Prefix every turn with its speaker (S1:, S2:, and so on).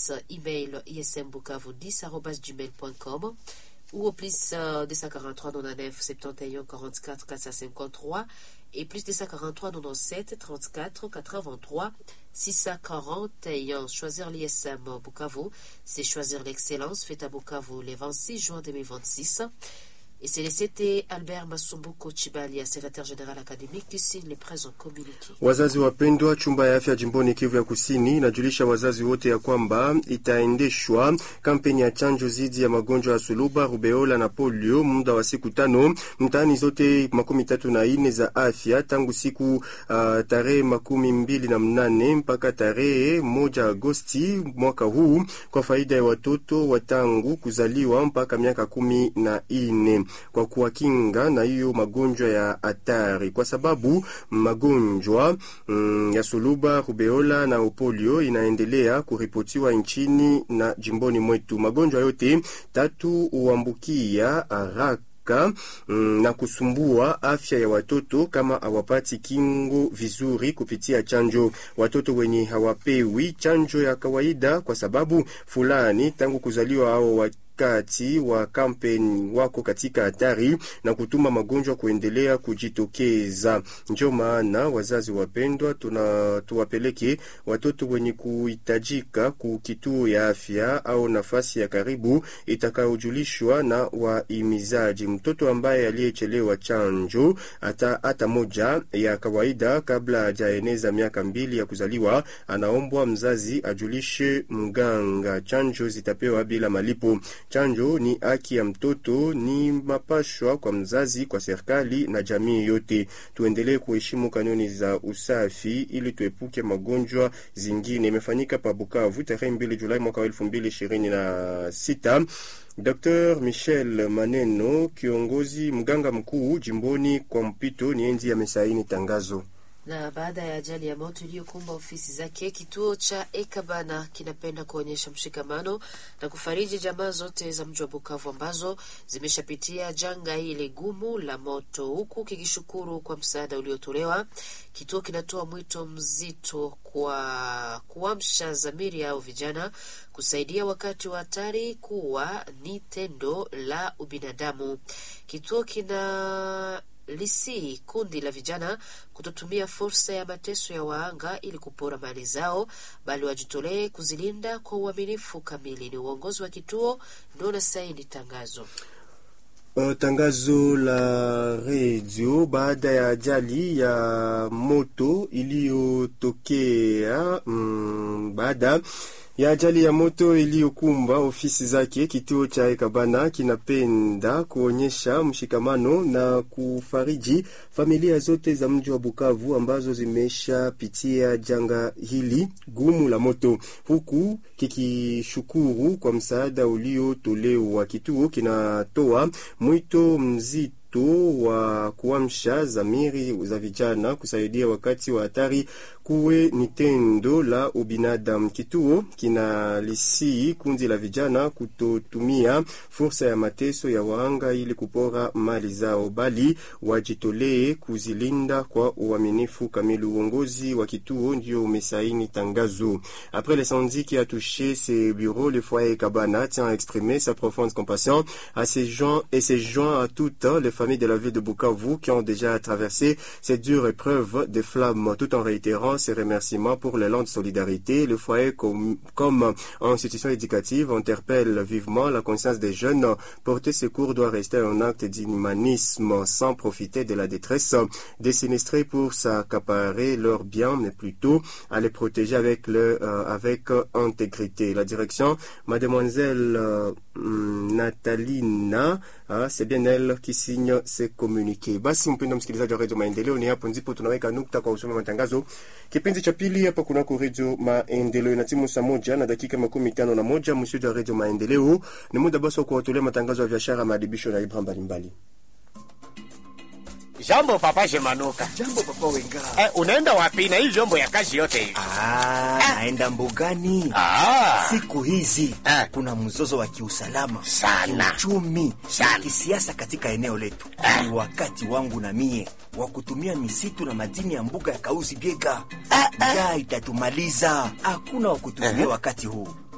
S1: adresse email ismbukavu10.gmail.com ou au plus euh, 243 99 71 44 453 et plus 243 97 34 83 641. Choisir l'ISM Bukavu, c'est choisir l'excellence. Fête à Bukavu le 26 juin 2026. Et c'est le CT Albert Masumbuko Chibalia, secrétaire général académique, qui signe les présents communiqués.
S2: Wazazi wapendwa, chumba ya afya jimboni Kivu ya Kusini inajulisha wazazi wote ya kwamba itaendeshwa kampeni ya chanjo dhidi ya magonjwa ya suluba, rubeola na polio muda wa siku tano mtaani zote makumi tatu na ine za afya tangu siku uh, tarehe makumi mbili na mnane mpaka tarehe moja Agosti mwaka huu kwa faida ya watoto wa tangu kuzaliwa mpaka miaka kumi na ine kwa kuwakinga na hiyo magonjwa ya hatari, kwa sababu magonjwa mm, ya suluba, rubeola na polio inaendelea kuripotiwa nchini na jimboni mwetu. Magonjwa yote tatu huambukia haraka mm, na kusumbua afya ya watoto kama hawapati kingo vizuri kupitia chanjo. Watoto wenye hawapewi chanjo ya kawaida kwa sababu fulani tangu kuzaliwa ao wa kati wa kampeni wako katika hatari na kutuma magonjwa kuendelea kujitokeza. Ndio maana wazazi wapendwa, tuna tuwapeleke watoto wenye kuhitajika ku kituo ya afya au nafasi ya karibu itakayojulishwa na waimizaji. Mtoto ambaye aliyechelewa chanjo hata hata moja ya kawaida kabla hajaeneza miaka mbili ya kuzaliwa, anaombwa mzazi ajulishe mganga. Chanjo zitapewa bila malipo. Chanjo ni haki ya mtoto, ni mapashwa kwa mzazi, kwa serikali na jamii yote. Tuendelee kuheshimu kanuni za usafi ili tuepuke magonjwa zingine. Imefanyika pa Bukavu tarehe mbili Julai mwaka wa elfu mbili ishirini na sita. Dr Michel Maneno, kiongozi mganga mkuu jimboni kwa mpito, ni enzi amesaini tangazo
S1: na baada ya ajali ya moto iliyokumba ofisi zake, kituo cha Ekabana kinapenda kuonyesha mshikamano na kufariji jamaa zote za mji wa Bukavu ambazo zimeshapitia janga hili gumu la moto, huku kikishukuru kwa msaada uliotolewa. Kituo kinatoa mwito mzito kwa kuamsha dhamiri au vijana kusaidia wakati wa hatari kuwa ni tendo la ubinadamu. Kituo kina lisi kundi la vijana kutotumia fursa ya mateso ya waanga ili kupora mali zao, bali wajitolee kuzilinda kwa uaminifu kamili. Ni uongozi wa kituo ndio unasaini tangazo.
S2: Uh, tangazo la redio baada ya ajali ya moto iliyotokea mm, baada ya ajali ya moto iliyokumba ofisi zake, kituo cha Ekabana kinapenda kuonyesha mshikamano na kufariji familia zote za mji wa Bukavu ambazo zimeshapitia janga hili gumu la moto, huku kikishukuru kwa msaada uliotolewa. Kituo kinatoa mwito mzito wa kuamsha zamiri za vijana kusaidia wakati wa hatari kuwe ni tendo la ubinadamu. Kituo kinalisii kundi la vijana kutotumia fursa ya mateso ya waanga ili kupora mali zao, bali wajitolee kuzilinda kwa uaminifu kamili. Uongozi wa kituo ndio umesaini tangazo. Après l'incendie qui a touché ses bureaux, le foyer Kabana tient à exprimer sa profonde compassion à ses gens et ses joints à toutes les familles de la ville de Bukavu qui ont déjà traversé cette dure épreuve des flammes, tout en réitérant ses remerciements pour l'élan de solidarité. Le foyer, comme, comme institution éducative, interpelle vivement la conscience des jeunes. Porter secours doit rester un acte d'humanisme sans profiter de la détresse des sinistrés pour s'accaparer leurs biens, mais plutôt à les protéger avec, le, euh, avec intégrité. La direction, mademoiselle euh, Natalina, ah, c'est bien elle qui signe ces communiqués. Basi mpendo msikilizaji wa redio Maendeleo, ni hapo ndipo tunaweka nukta kwa usome matangazo kipindi cha pili hapa kunako redio Maendeleo na timu saa moja na dakika makumi tano na moja msudi wa redio Maendeleo. Ni muda basi wa kuwatolea matangazo ya biashara, maadibisho na ibra mbalimbali.
S3: Jambo papa Shemanuka.
S4: Jambo papa Wenga.
S3: Eh, unaenda wapi na hii vyombo ya kazi yote hivi?
S4: Ah, naenda mbugani.
S3: Ah,
S4: Siku hizi
S3: Eh.
S4: kuna mzozo wa kiusalama
S3: Sana.
S4: kiuchumi,
S3: Sana.
S4: na kisiasa katika eneo letu. Ni wakati wangu na mie wa kutumia misitu na madini ya mbuga ya Kausi Biega. Njaa itatumaliza, hakuna wa kutumia wakati huu.